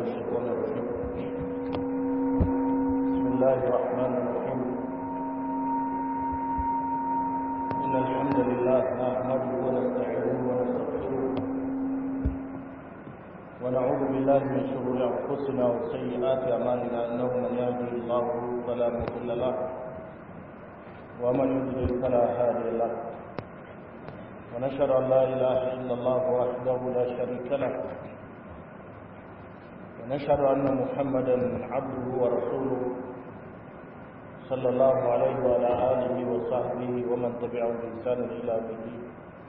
الشيطان الرجيم بسم الله الرحمن الرحيم إن الحمد لله نحمده ونستعينه ونستغفره ونعوذ بالله من شرور أنفسنا وسيئات أعمالنا إنه من يهده الله فلا مضل له ومن يضلل فلا هادي له ونشهد أن لا إله إلا الله وحده لا شريك له ونشهد أن محمدا عبده ورسوله صلى الله عليه وعلى آله وصحبه ومن تبعهم بإحسان إلى يوم الدين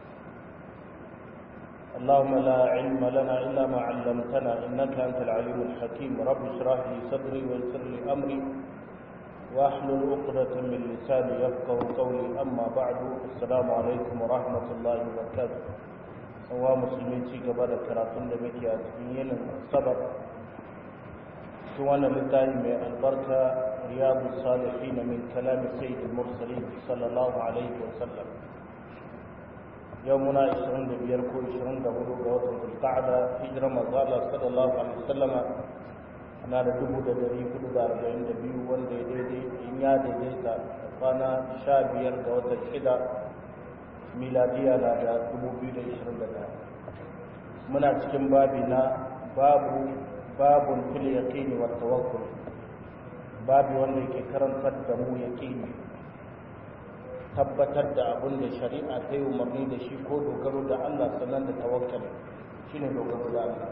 اللهم لا علم لنا إلا ما علمتنا إنك أنت العليم الحكيم رب اشرح لي صدري ويسر لي أمري واحلل عقدة من لساني يفقه قولي أما بعد السلام عليكم ورحمة الله وبركاته هو مسلمين ci gaba da karatun da muke a cikin yinin sabar cikin wannan littafi mai albarka riyadu salihin min kalami sayyidul mursalin sallallahu alaihi wa sallam yau muna 25 ko 24 ga watan zulqa'da hijirar manzo Allah sallallahu alaihi wa sallama ana da dubu da dari hudu da arba'in da biyu wanda ya daidai in ya daidaita kwana sha biyar ga watan shida miladiya na da dubu biyu da ishirin da ɗaya muna cikin babi na babu babun fil yaqini wa tawakkul babi wanda yake karantar da mu yaqini tabbatar da abin da shari'a ta yi umarni da shi ko dogaro da Allah sannan da tawakkali shine dogaro da Allah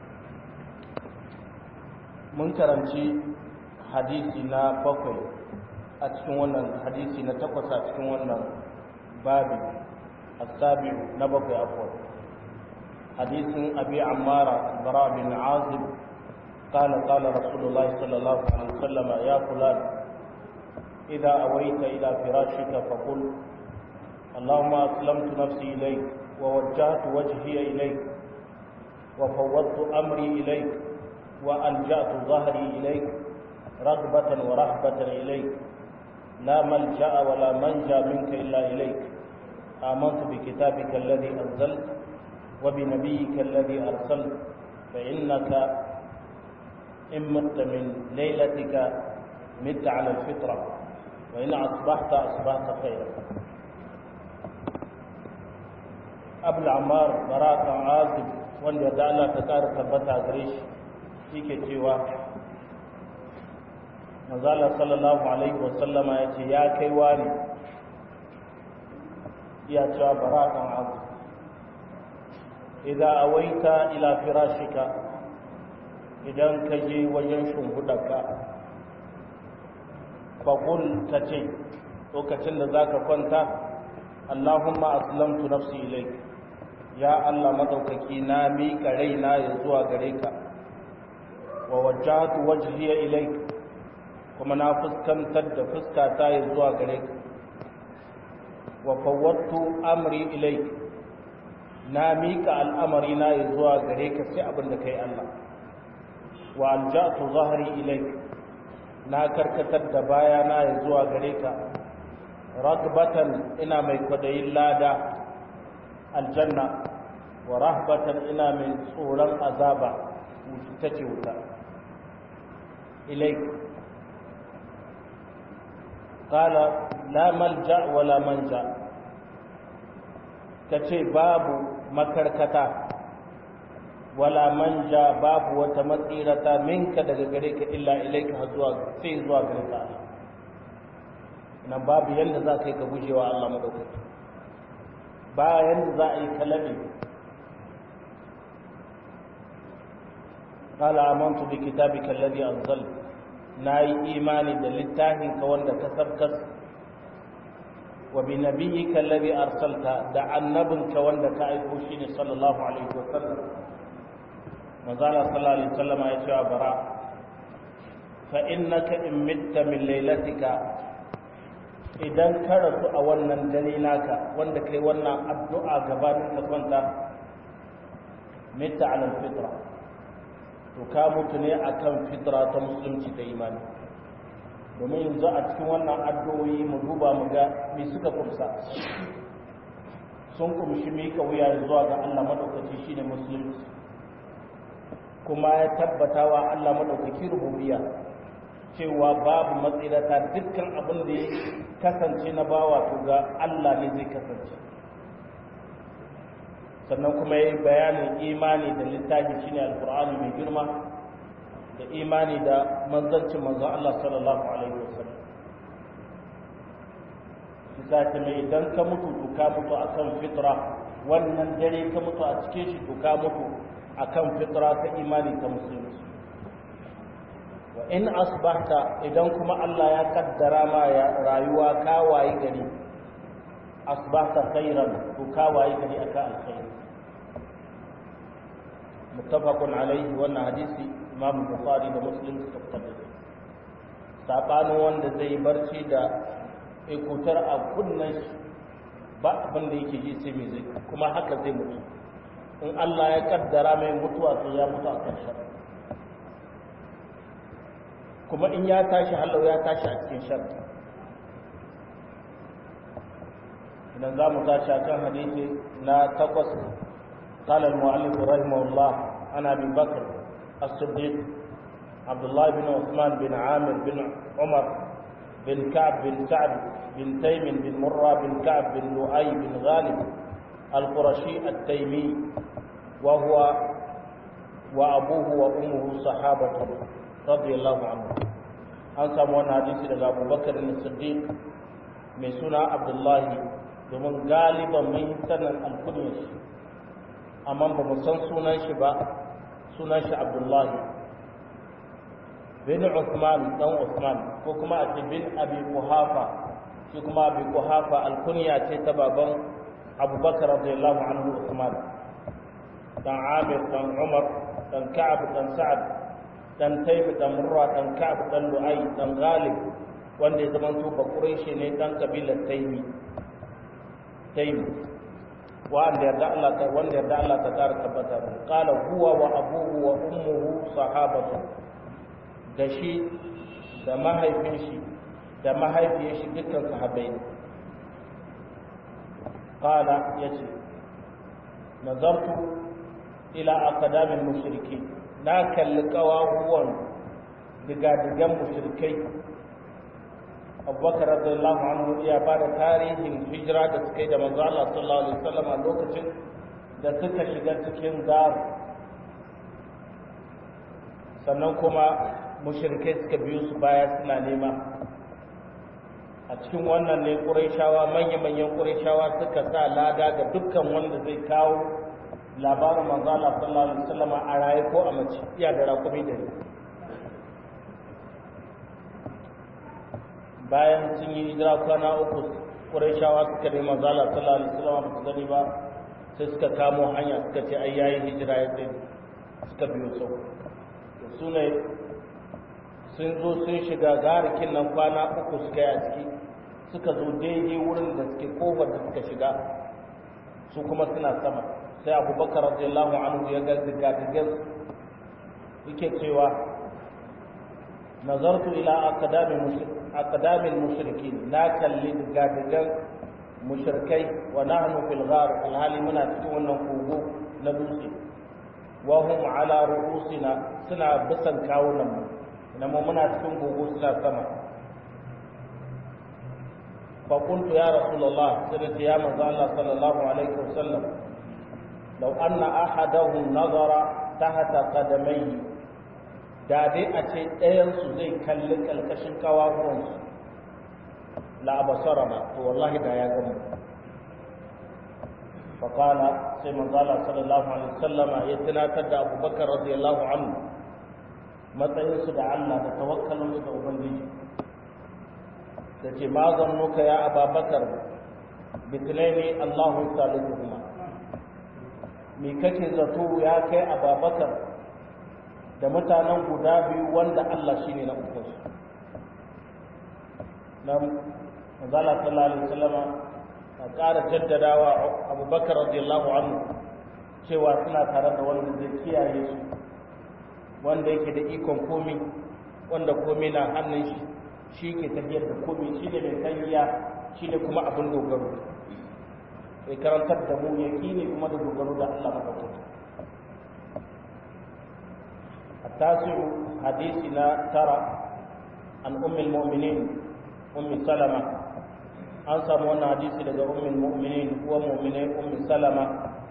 mun karanci hadisi na bakwai a cikin wannan hadisi na takwas a cikin wannan babi asabi na bakwai afuwa hadisin abi ammara bara bin azib قال قال رسول الله صلى الله عليه وسلم يا فلان إذا أويت إلى فراشك فقل اللهم أسلمت نفسي إليك ووجهت وجهي إليك وفوضت أمري إليك وألجأت ظهري إليك رغبة ورهبة إليك لا ملجأ ولا منجا منك إلا إليك آمنت بكتابك الذي أنزلت وبنبيك الذي أرسلت فإنك إن مت من ليلتك مت على الفطرة وإن أصبحت أصبحت خيرا أبو العمار براءة عازب wanda da Allah ta ƙara tabbata gare shi yake cewa manzala sallallahu alaihi wasallama ya ce ya kai wani iya cewa baratan abu idan awaita ila firashika idan ka je wajen shimfiɗarka faƙul ta ce lokacin da za ka kwanta allahumma aslamtu nafsi ilaik ya allah maɗaukaki na miƙa raina ya zuwa gare ka wa wajjahatu wajhiya ilaik kuma na fuskantar da fuskata ya zuwa gare ka wa fawwattu amri ilaik na mika al'amari na ya zuwa gare ka sai abin da kai Allah wa alja'tu zahri ilaik na karkatar da baya na ya zuwa gare ka ragbatan ina mai kwadayin lada aljanna wa rahbatan ina mai tsoron azaba ta ce wuta إليك قال لا ملجأ ولا منجا kace babu makarkata wala manja babu wata matsirata minka daga gare ka illa ilaika zuwa sai zuwa gare ka nan babu yanda za ka yi ka gujewa Allah madaukaki ba yanda za a yi kalabi قال آمنت بكتابك الذي أنزلت ناي إيماني دلتاهن كوند كسبكس وبنبيك الذي أرسلت دع النبي كوند كأيكوشين صلى الله عليه وسلم وقال صلى الله عليه وسلم يا براء فإنك إن مت من ليلتك idan ka rasu a wannan dare naka wanda kai wannan addu'a gabanin ka kwanta mita alal fitra to ka mutu ne akan fitra ta musulunci ta imani domin yanzu a cikin wannan addu'o'i mu duba mu ga me suka kumsa sun kumshi mika wuya zuwa ga Allah madaukaki shine musulunci kuma ya tabbata wa Allah madaukaki rububiyya cewa babu matsirata dukkan abin da ya kasance na bawa to ga Allah ne zai kasance sannan kuma ya yi bayanin imani da littafi shine alkur'ani mai girma da imani da manzancin manzon Allah sallallahu alaihi wasallam kisa ta mai idan ka mutu to ka mutu akan fitra wannan dare ka mutu a cikin shi to ka mutu akan fitra ta imani ta musulunci wa in asbahta idan kuma Allah ya kaddara ma ya rayuwa ka wayi gari asbahta khairan to ka wayi gari akan alkhairi muttafaqun alaihi wannan hadisi imam bukhari da muslim suka fitar da sabanin wanda zai barci da ikutar a kunnen shi ba abin da yake ji sai mai zai kuma haka zai mutu in Allah ya kaddara mai mutuwa to ya mutu a kan kuma in ya tashi halau ya tashi a cikin shar idan za mu tashi a kan hadisi na takwas قال المؤلف رحمه الله عن ابي بكر الصديق عبد الله بن عثمان بن عامر بن عمر بن كعب بن سعد بن تيم بن مرة بن كعب بن لؤي بن غالب القرشي التيمي وهو وأبوه وأمه صحابة رضي الله عنه an samu wani hadisi daga abubakar ne siddiq mai suna abdullahi domin galiban mun sanin alkunyar shi amma ba mu san sunan shi ba sunan shi abdullahi bin Uthman dan Uthman ko kuma a ce bin Abi Quhafa shi kuma Abi Quhafa alkunya ce ta baban Abubakar radiyallahu anhu Uthman dan Amir dan Umar dan Ka'ab dan Sa'ad dan Taym dan Murra dan Ka'ab dan Lu'ay dan Ghalib wanda ya zama to Quraishi ne dan kabilar Taymi Taym wanda yarda Allah ta wanda yarda Allah ta kara tabbata qala huwa wa abuhu wa ummuhu sahabatu da shi da mahaifin shi da mahaifiyar shi dukkan sahabbai ne qala yace nazartu ila aqdamin mushriki na kalli kawahuwan digadigan mushrikai abubakar radiyallahu anhu ya ba da tarihin hijira da suka yi da manzo Allah sallallahu alaihi wasallam a lokacin da suka shiga cikin dar sannan kuma mushrikai suka biyo su baya suna nema a cikin wannan ne ƙurayshawa manya-manyan ƙurayshawa suka sa lada ga dukkan wanda zai kawo labarin manzo Allah sallallahu alaihi wasallam a raye ko a mace iya da rakumi da bayan sun yi hijira kwana uku ƙurayshawa suka nemi manzo Allah sallallahu alaihi wasallam ba su gani ba sai suka kamo hanya suka ce ai yayi hijira ya tsaye suka biyo sau su ne sun zo sun shiga garikin nan kwana uku suka yi a ciki suka zo daidai wurin da suke kofar da suka shiga su kuma suna sama sai abubakar radiyallahu anhu ya ga digadigan yake cewa nazartu ila aqdamin mushrikin na kalli digadigan mushrikai wa nahnu fil ghar alhali muna cikin wannan kogo na dutse wa hum ala ru'usina suna bisan kawunan mu nama muna cikin gogo suna sama faƙuntu ya rasulallah sai da ya manzo Allah sallallahu alaihi wasallam law anna ahadahum nazara tahta qadamayhi da dai a ce ɗayan su zai kalli kalkashin kawawan su la abasarana to wallahi da ya gama faqala sai manzo Allah sallallahu alaihi wasallam ya tunatar da Abubakar radiyallahu anhu matsayinsu da Allah da tawakkalinsu da Ubangiji da ce ma zannuka ya ababakar bitinaini Allahu salisuhuma me kake zato ya kai ababakar da mutanen guda biyu wanda Allah shine na uku su na manzala sallallahu alaihi wasallam a ƙara jaddadawa abubakar radiyallahu anhu cewa suna tare da wanda zai kiyaye su wanda yake da ikon komi wanda komi na hannun shi shi ke tafiyar da komi shi ne mai kariya shi ne kuma abin dogaro sai karantar da mu yaƙini kuma da dogaro da Allah maɗaukaki التاسع حديثنا ترى عن أم المؤمنين أم سلمة أنسى من حديث لدى أم المؤمنين ومؤمنين أم سلمة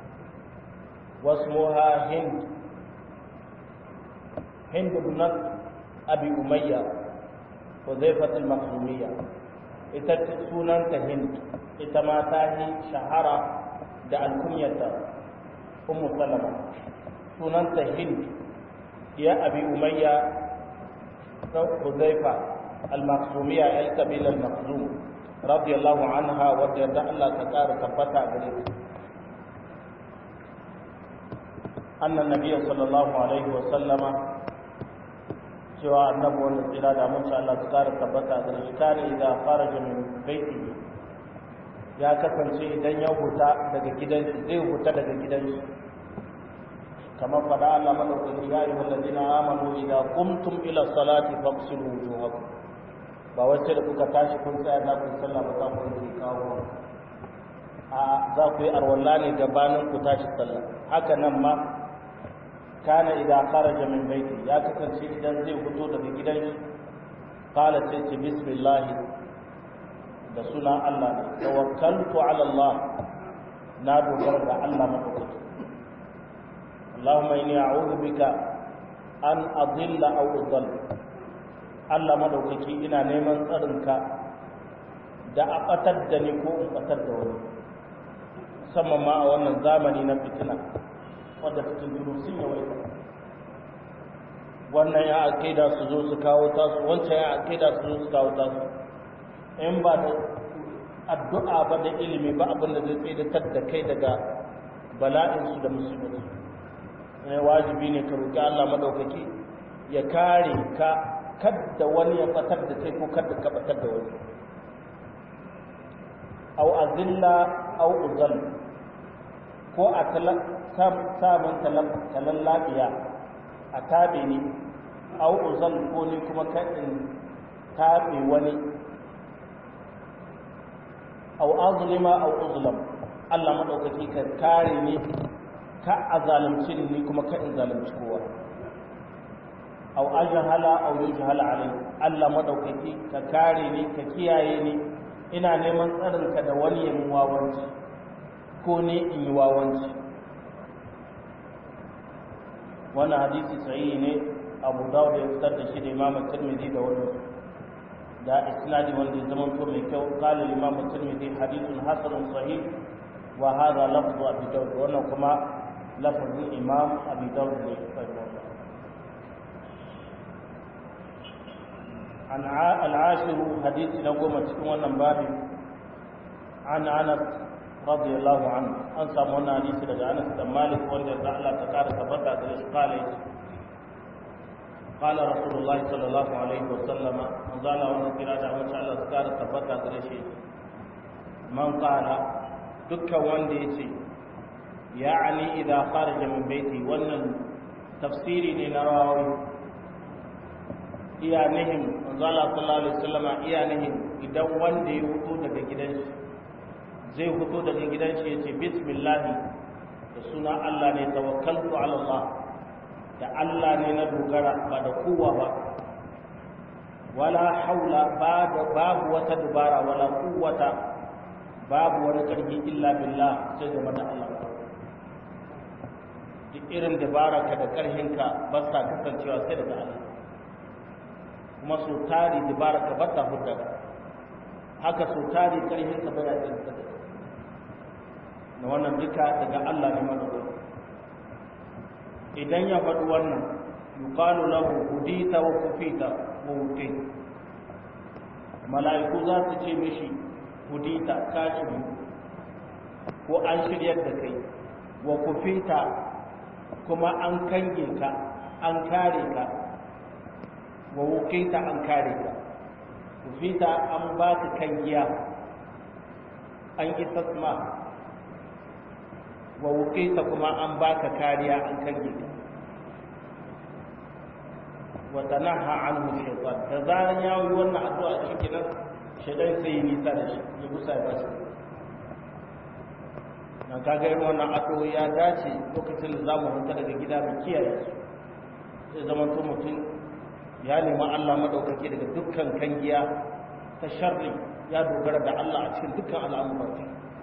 واسمها هند هند بنت أبي أمية وزيفة المخزومية ita sunanta hind ita ma ta yi shahara da alkunyata ummu salama sunanta hind ya abi umayya ta huzaifa al-makhzumiyya el kabila al-makhzum radiyallahu anha wadda yadda Allah ta ƙara tabbata gare ta annan nabiyyu sallallahu alaihi wa sallama cewa annabi wanda tsira da mun Allah su kara tabbata da shi kare idan faraja min baiti ya kasance idan ya huta daga gidan zai huta daga gidan shi kamar fada Allah madaukaki ya yi walladina amanu idan qumtum ila salati faghsilu wujuhakum ba wacce da kuka tashi kun tsaya za ku sallah ba za ku yi kawo a za ku yi arwalla ne gabanin ku tashi sallah haka nan ma kana idan kharaja min baiti ya kasance idan zai fito daga gidan shi qala sai ce bismillah da suna Allah ne tawakkaltu ala Allah na dogara ga Allah madaukaki Allahumma inni a'udhu bika an adilla aw udall Allah madaukaki ina neman tsarinka da a batar da ni ko in batar da wani musamman ma a wannan zamani na fitina wadda cikin duru sun yawaita wannan ya aƙida su zo su kawo tasu wancan ya aƙida su zo su kawo tasu in ba da addu'a ba da ilimi ba abin da zai tsaidatar da kai daga bala'insu da musulmi ne wajibi ne ka roƙi Allah madaukaki ya kare ka kadda wani ya fatar da kai ko kadda ka fatar da wani au azilla au uzal ko a samun talan lafiya a tabe ni au uzal ko ni kuma kaɗin tabe wani au azlima au uzlam Allah maɗaukaki ka kare ni ka a zalunci ni kuma ka in zalunci kowa au ajhala au yujhala alai Allah maɗaukaki ka kare ni ka kiyaye ni ina neman tsarinka da wani yin wawanci ko ne in yi wawanci wannan hadisi sahihi ne abu dawud ya fitar da shi da imam tirmidhi da wani da isnadi wanda ya zama to mai kyau qala imam tirmidhi hadithun hasanun sahih wa hadha lafzu abi dawud wannan kuma lafzin imam abi dawud ne an al-ashir hadisi na goma cikin wannan babi an anas radiyallahu anhu an samu wannan hadisi daga Anas bin Malik wanda da Allah ta kara tabbata da shi kale قال رسول الله صلى الله عليه وسلم من قال وانا كرا da wanda Allah ta kara tabbata da shi man qala dukkan wanda yace ya'ani idza kharaja min baiti wannan tafsiri ne na rawawi iya nihim manzo Allah sallallahu alaihi wasallam iya nihim idan wanda ya fito daga gidan shi zai fito daga gidan shi ya ce bismillahi da suna Allah ne tawakkaltu ala Allah da Allah ne na dogara ba da kowa ba wala haula babu wata dubara wala quwwata babu wani karfi illa billah sai da mata Allah duk irin dabara ka da karhinka ba sa kasancewa sai daga Allah kuma so tari dabara ka ba ta hudda haka so tari karhinka ba ya tsirka na wannan duka daga Allah ne madawar idan ya faɗi wannan yuqalu lahu hudita wa kufita wa wuqi mala'iku za su ce mishi hudita ka shiri ko an shiryar da kai wa kufita kuma an kange ka an kare ka wa wuqita an kare ka kufita an ba ka kangiya an isasma wa wuƙita kuma an baka kariya an kange ka wa tanaha anhu shaytan da zaran ya yi wannan addu'a shi kenan shaytan sai yi nisa da shi ya gusa ya bashi na kaga irin wannan addu'o'i ya dace lokacin da zamu huta daga gida mu kiyaye su zai zama to mutum ya nemi Allah madaukake daga dukkan kangiya ta sharri ya dogara da Allah a cikin dukkan al'amuransa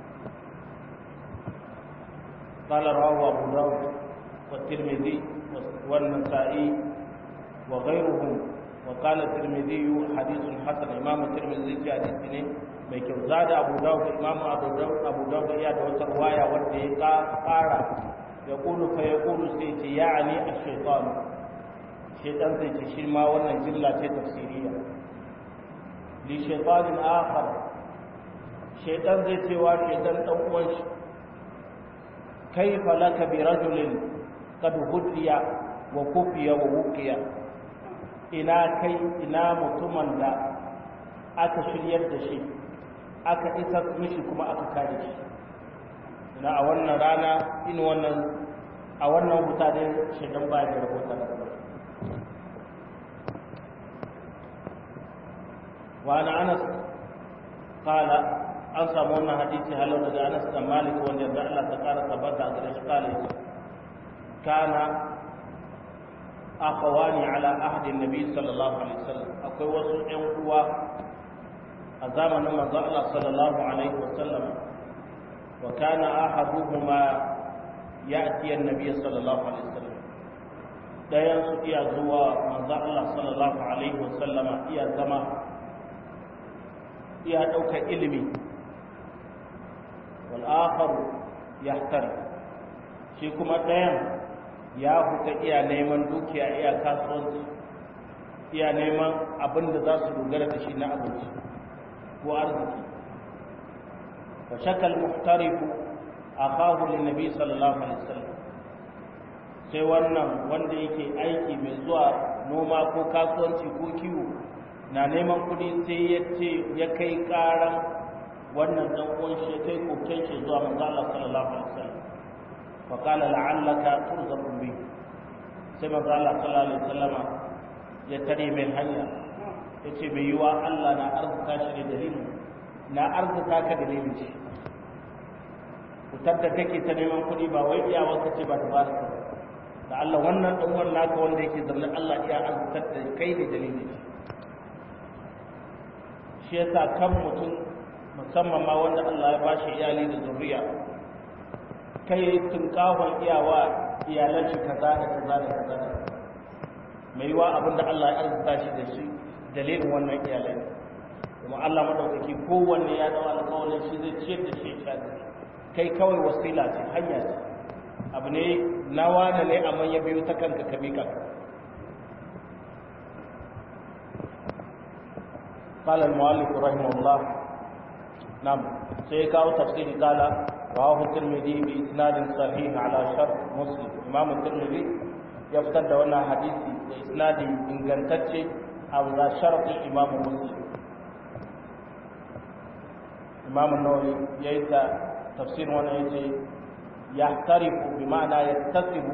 قال رواه أبو داود والترمذي والنسائي وغيرهم وقال الترمذي حديث حسن إمام الترمذي في حديث mai kyau za da abu dawud imam abu dawud ya da wata ruwaya wanda ya kara ya kulu fa ya kulu sai ce ya'ani a shaitan shaitan zai ce shi ma wannan jimla ce tafsiriya li shaitanin akhar shaitan zai ce wa shaitan dan uwan shi kaifa laka bi rajulin qad hudiya wa kufiya wa wuqiya ina kai ina mutumin da aka shiryar da shi aka isa mishi kuma aka kare shi ina a wannan rana in wannan a wannan huta ne shaidan baya da rahota da wa ana anas qala an samu wannan hadisi halau daga anas da malik wanda da Allah ta kara tabbata a gare shi kala yace kana akhawani ala ahdi nabi sallallahu alaihi wasallam akwai wasu ƴan uwa a zamanin manzo Allah sallallahu alaihi wasallam wa kana ahaduhuma ya'ti an-nabiy sallallahu alaihi wasallam dayan su iya zuwa manzo Allah sallallahu alaihi wasallam iya zama iya daukar ilimi wal akhar yahtari shi kuma dayan ya huta iya neman dukiya iya kasuwanci iya neman abin da za su dogara da shi na abinci ko arziki fa shakal muhtarifu akahu lin nabi sallallahu alaihi wasallam sai wannan wanda yake aiki mai zuwa noma ko kasuwanci ko kiwo na neman kuɗi sai ya ce ya kai ƙaran wannan dan uwan shi kai koken shi zuwa manzo Allah sallallahu alaihi wasallam fa qala la'allaka turzaqu bi sai manzo Allah sallallahu alaihi wasallama ya tare mai hanya ya ce mai yiwa Allah na arzuta shi ne dalilin na arzuta ka dalilin shi fitar da kake ta neman kuɗi ba wai iya wasu ce ba ta ba ka da Allah wannan ɗan wannan naka wanda yake zaune Allah iya arzutar da kai ne dalilin shi shi yasa kan mutum musamman ma wanda Allah ya bashi iyali da zuriya kai tunkahon iyawa iyalan shi kaza da kaza da kaza da mai yiwa abinda Allah ya arzuta shi da shi dalilin wannan iyalai kuma Allah madaukaki kowanne ya dawo alƙawarin shi zai ciyar da shi ya kai kawai wasila ce hanya ce abu ne na wane ne amma ya biyo ta kanka ka mika قال المؤلف رحمه الله نعم سيكاو تفسير قال رواه الترمذي بإسناد صحيح على شرط مسلم إمام الترمذي يفتد وانا حديثي بإسناد إن كانت على شرط إمام مسلم إمام النووي يأتى تفسير وانا يجي يحترف بمعنى يتصب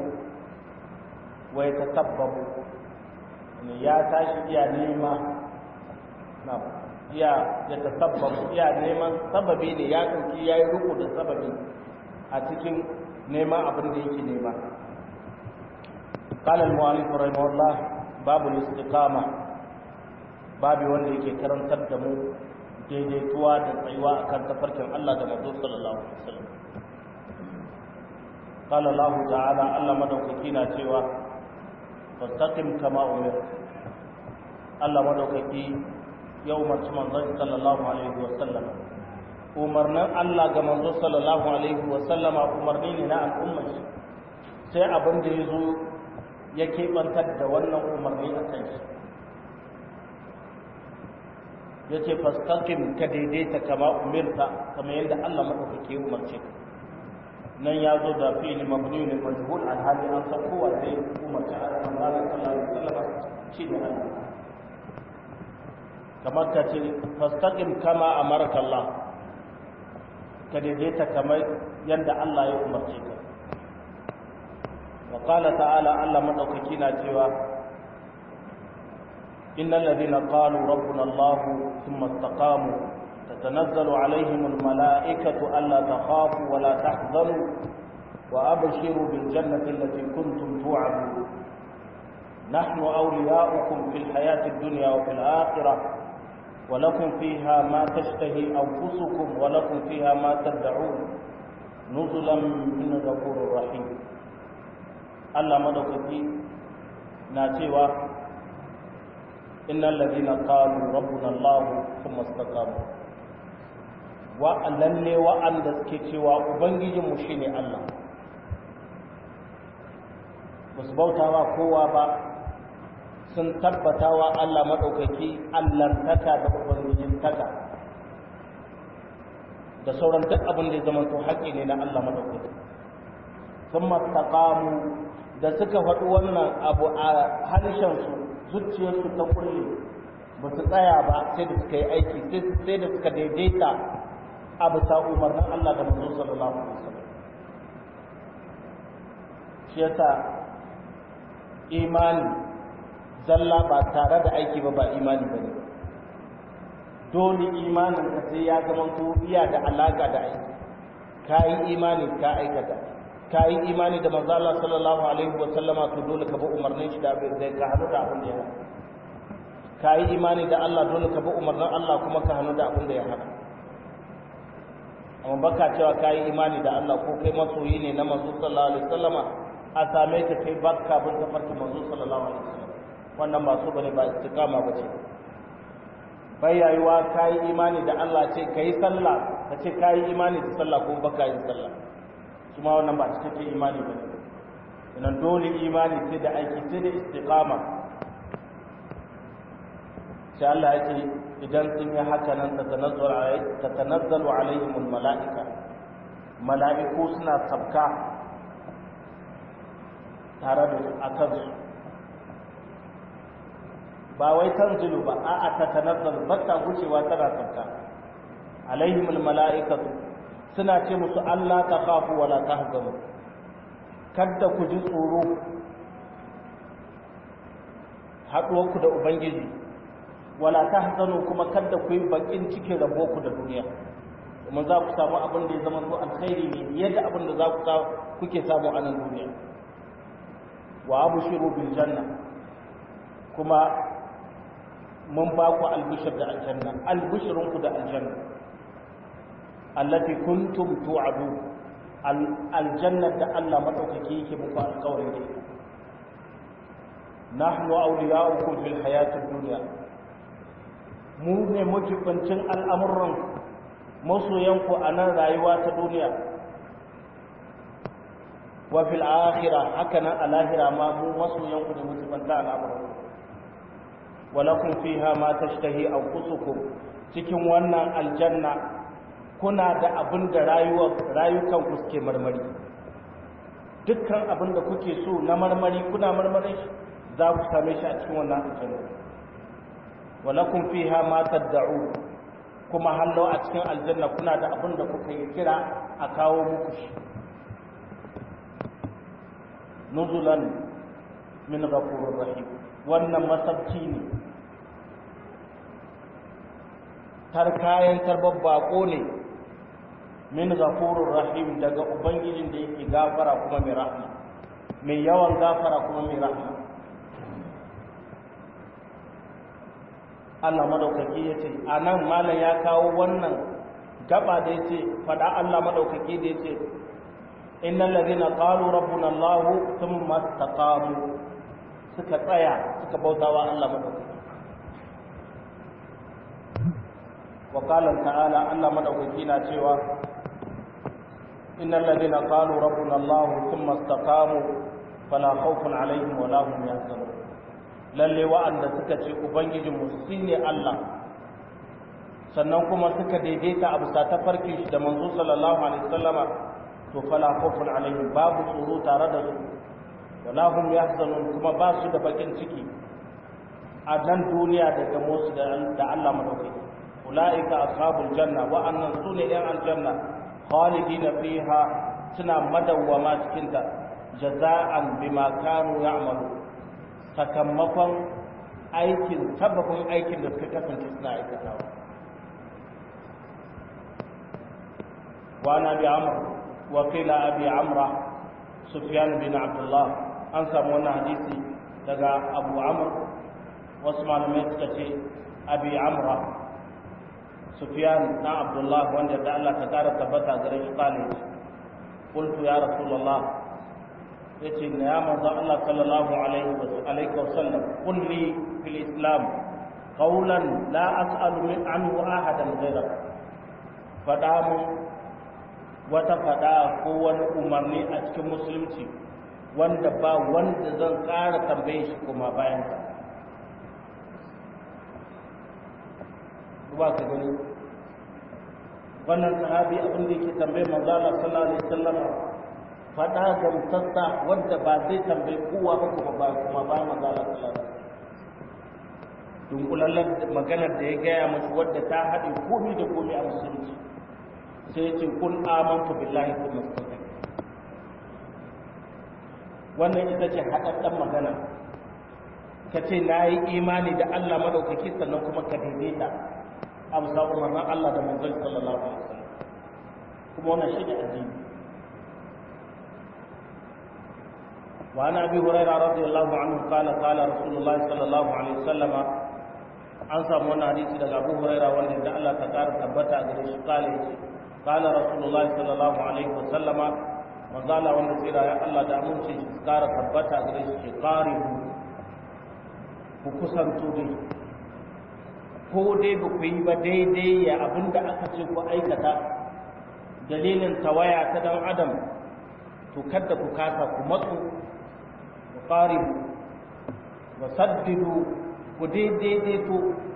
ويتسبب ya tashi iya nema na iya ya tasabbabu iya neman sababi ne ya ɗauki ya yi ruku da sababi a cikin neman abin da yake nema قال المؤلف رحمه الله باب الاستقامه babu wanda yake karantar da mu daidaituwa da tsayuwa akan tafarkin Allah da manzo sallallahu alaihi wasallam qala Allah ta'ala Allah madaukaki na cewa fastaqim kama umir Allah madaukaki ya umarci manzon sallallahu alaihi wasallam umarnin Allah ga manzo sallallahu alaihi wasallam umarni ne na al'umma sai abin da yazo ya kebantar da wannan umarni a kan shi ya ce fastakin ka daidaita kama umirta kama yadda Allah maɗaukake umarce ka nan ya zo da fi'ili mabni ne majhul alhali an san kowa zai umarci a ranar sallallahu alaihi wasallam shi ne Allah kamar ka ce fastakin kama amarka Allah ka daidaita kamar yadda Allah ya umarce ka wa qala ta'ala Allah maɗaukaki na cewa إن الذين قالوا ربنا الله ثم استقاموا تتنزل عليهم الملائكة ألا تخافوا ولا تحزنوا وأبشروا بالجنة التي كنتم توعدون nahnu awliya'ukum fil hayati dunya wa fil akhirah wa lakum fiha ma tashtahi anfusukum wa lakum fiha ma tad'un nuzulan min ghafurur rahim Allah madaukaki na cewa innal ladina qalu rabbuna Allah thumma istaqamu wa lalle wa'anda suke cewa ubangijinmu shine Allah ba su bautawa kowa ba sun tabbatawa Allah maɗaukaki allantaka da ubangijin taka da sauran duk abin da ya zama to haƙƙi ne na Allah maɗaukaki sun mastaƙamu da suka faɗi wannan abu a harshensu zuciyarsu ta kulle ba su tsaya ba sai da suka yi aiki sai da suka daidaita a bisa umarnin Allah da manzo sallallahu alaihi wasallam shi yasa imani zalla ba tare da aiki ba ba imani bane dole imanin ka sai ya zama to iya da alaka da aiki kai imani ka aikata kai imani da manzo Allah sallallahu alaihi wasallama to dole ka bi umarnin shi da zai ka hanu da abin da ya hana kai imani da Allah dole ka bi umarnin Allah kuma ka hanu da abin da ya hana amma baka cewa ka yi imani da Allah ko kai masoyi ne na manzo sallallahu alaihi wasallama a same ka kai barka bin tafarki manzo sallallahu alaihi wasallam wannan ba so bane ba istiqama bace bai yayuwa ka yi imani da Allah ce ka yi sallah ka ce ka yi imani da sallah ko baka yin sallah kuma wannan ba cikakken imani bane idan dole imani sai da aiki sai da istiqama sai Allah ya ce idan sun yi haka nan ta tanazzalu alaihimul mala'ika mala'iku suna sabka tare da a kansu ba wai tanzilu ba a'a ta tanazzalu ba ta gucewa tana sabka alaihimul mala'ikatu suna ce musu Allah ta khafu wala tahzanu kada ku ji tsoro haɗuwarku da ubangiji wala tahzanu kuma kada ku yi bakin cikin rabo ku da duniya kuma za ku samu abin da ya zama to alkhairi ne yadda abin da za ku samu kuke samu a nan duniya wa abshiru bil janna kuma mun ba ku albishir da aljanna albishirun ku da aljanna allati kuntum tu'adu aljanna da Allah madaukaki yake muku alƙawarin da nahnu awliya'ukum fil hayatid dunya mu ne majibancin al'amuran masoyanku a nan rayuwa ta duniya wa fil akhira haka nan a lahira ma mu masoyanku ne majibanta al'amuran walakun fiha ma tashtahi anfusukum cikin wannan aljanna kuna da abin da rayukan ku suke marmari dukkan abin da kuke so na marmari kuna marmarin shi za ku same shi a cikin wannan aljanna walakun fiha ma tad'u kuma hallo a cikin aljanna kuna da abin da kuka yi kira a kawo muku shi nuzulan min ghafurur rahim wannan masabci ne tar kayan tarbar bako ne min ghafurur rahim daga ubangijin da yake gafara kuma mai rahma mai yawan gafara kuma mai rahma Allah madaukaki ya ce a nan malam ya kawo wannan gaba da ya ce faɗa Allah madaukaki da ya ce innal ladhina qalu rabbuna Allah thumma istaqamu suka tsaya suka bautawa Allah madaukaki wa qala ta'ala Allah madaukaki na cewa innal ladhina qalu rabbuna Allah thumma istaqamu fala khawfun alaihim wa la hum yahzanun lalle wa'anda suka ce ubangijinmu shi ne Allah sannan kuma suka daidaita a bisa ta farkin shi da manzo sallallahu alaihi wasallama to fala khawfun alaihim babu tsoro tare da su wala hum yahzanun kuma ba su da bakin ciki a nan duniya da gamo su da Allah madaukaki ulaika ashabul janna wa annan sune yan aljanna khalidina fiha suna madawwama cikin ta jaza'an bima kanu ya'malu sakamakon aikin sababin aikin da suka kasance suna aikatawa wa na bi amr wa qila abi amra sufyan bin abdullah an samu wannan hadisi daga abu amr wasu malamai suka ce abi amra sufyan na abdullah wanda da Allah ta kara tabbata gare shi kale qultu ya rasulullah yace na ya manzo Allah sallallahu alaihi wa alihi wa sallam qul li fil islam qawlan la as'alu min anhu ahadan ghayra fada mu wata fada ko wani umarni a cikin musulunci wanda ba wanda zan ƙara tambaye shi kuma bayan ka ba ka gani wannan sahabi abin da yake tambaye manzo Allah sallallahu alaihi wasallam fada gamsassa wanda ba zai tambaye kowa ba kuma ba kuma ba manzo Allah sallallahu alaihi wasallam dunkulallen maganar da ya gaya musu wadda ta haɗe komi da komi a musulunci sai ya ce kun amantu billahi kun mustaqim wannan ita ce haɗaɗɗen magana ka ce na yi imani da Allah madaukaki sannan kuma ka daidaita a bisa umarnin Allah da manzon sallallahu alaihi wasallam kuma wannan shi ne addini وعن ابي هريره رضي الله عنه قال قال رسول الله صلى الله عليه وسلم an samu wani hadisi daga abu huraira wanda da Allah ta kara tabbata a gare shi kale ce kala rasulullahi sallallahu alaihi wa sallama manzala wanda tsira ya Allah da amince shi kara tabbata a gare shi qaribu ku kusanto dai ko dai ba ku yi ba daidai ya abinda aka ce ku aikata dalilin tawaya ta dan adam to kada ku kasa ku matsu ku qaribu wa saddidu ku daidaito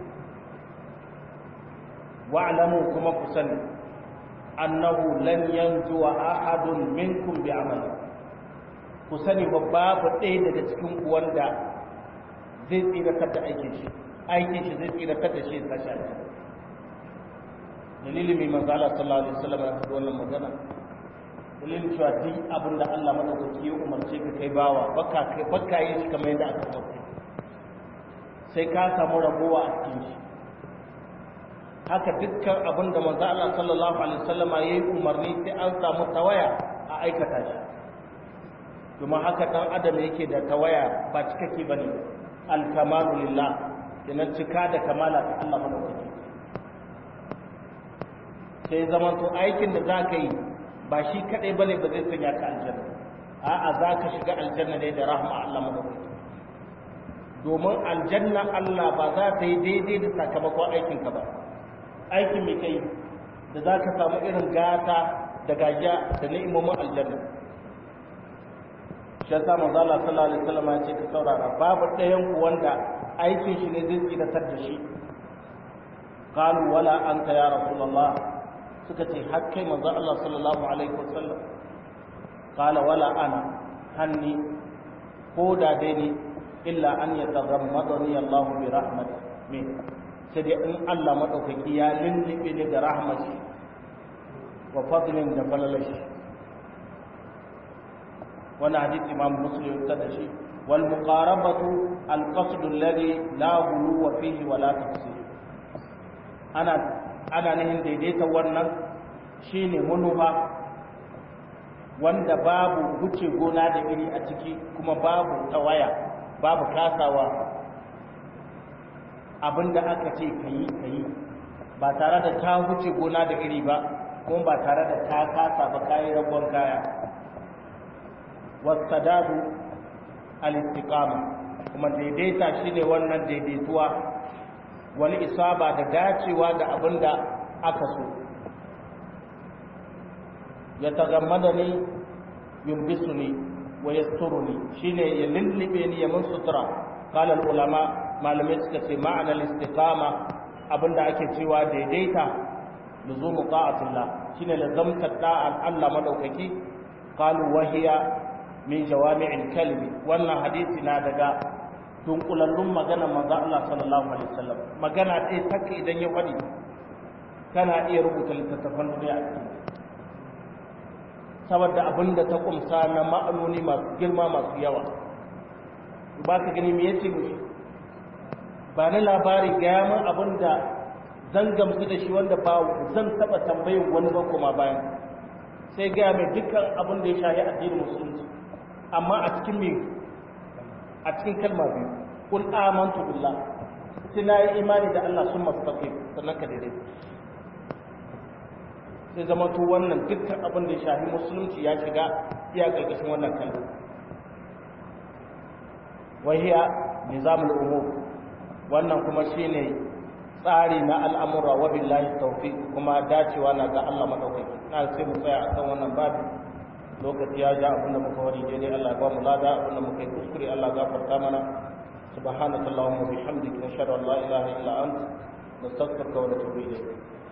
wa'lamu kuma ku sani annahu lan yanjuwa ahadun minkum bi amali ku sani ba babu ɗaya daga cikin ku wanda zai tsiratar da aikin shi aikin shi zai tsiratar da shi ta shafi dalilin mai manzo Allah sallallahu alaihi wasallam ya faɗi wannan magana dalilin cewa duk abin da Allah madaukaki ya umarce ka kai bawa baka kai baka yin shi kamar yadda aka umarce sai ka samu rabuwa a cikin shi haka dukkan abin da manzo Allah sallallahu alaihi wasallam ya yi umarni sai an samu tawaya a aikata shi kuma haka dan adam yake da tawaya ba cikakke bane al-kamalu lillah kenan cika da kamala ta Allah madaukaki sai zaman to aikin da zaka yi ba shi kadai bane ba zai sanya ka aljanna a'a zaka shiga aljanna ne da rahma Allah madaukaki domin aljanna Allah ba za ta yi daidai da sakamakon aikinka ba aikin mai kai da za ka samu irin gata da gajiya da ni'imomin aljanna shi yasa manzo Allah sallallahu alaihi wasallam ya ce ka saurara babu ɗayan ku wanda aikin shi ne zai tsiratar da shi qalu wala anta ya rasulullah suka ce har kai manzo Allah sallallahu alaihi wasallam qala wala ana hanni ko da dai ni illa an yataghammadani Allah bi rahmati min sai dai in Allah madaukaki ya lullube ni da rahmashi wa fadlin da falalashi wannan hadisi imam muslim ta da shi wal muqarabatu al qasd alladhi la ghuluwa fihi wa la tafsir ana ana nihin daidaita wannan shine manufa wanda babu wuce gona da iri a ciki kuma babu tawaya babu kasawa abinda aka ce kayi kayi ba tare da ta wuce gona da iri ba kuma ba tare da ta kasa ba kayi rabon kaya wasadadu al-istiqama kuma daidaita shine wannan daidaituwa wani isaba da dacewa da abinda aka so ya tagammada ni yumbisuni wa yasturuni shine ya lullube ni ya mun sutura qala ulama malamai suka ce ma'ana al-istiqama abinda ake cewa daidaita luzumu ta'atillah shine lazamta da'an Allah madaukaki qalu wahiya min jawami'il kalimi wannan hadisi na daga dunkulallun magana manzo Allah sallallahu alaihi wasallam magana ɗaya take idan ya faɗi kana iya rubuta littattafan duniya saboda abin da ta kumsa na ma'anoni masu girma masu yawa ba ka gani me yace mu ba ni labari ga min abin da zan gamsu da shi wanda ba zan taba tambayin wani ba kuma bayan sai ga mai dukkan abin da ya shahi addinin musulunci amma a cikin me a cikin kalma biyu kul amantu billah sai na yi imani da Allah sun mastaqim sannan ka daidai sai zama to wannan dukkan abin da ya shafi musulunci ya shiga iya karkashin wannan kalma wahiya nizamul umur wannan kuma shine tsari na al'amura wa billahi tawfiq kuma dacewa na ga Allah madaukaki na sai mu tsaya akan wannan babu lokaci ya ja abinda muka wani daidai Allah ya ba mu lada abinda muka yi kuskure Allah ya gafarta mana subhanakallahumma bihamdika nashhadu an la ilaha illa anta nastaghfiruka wa natubu ilayk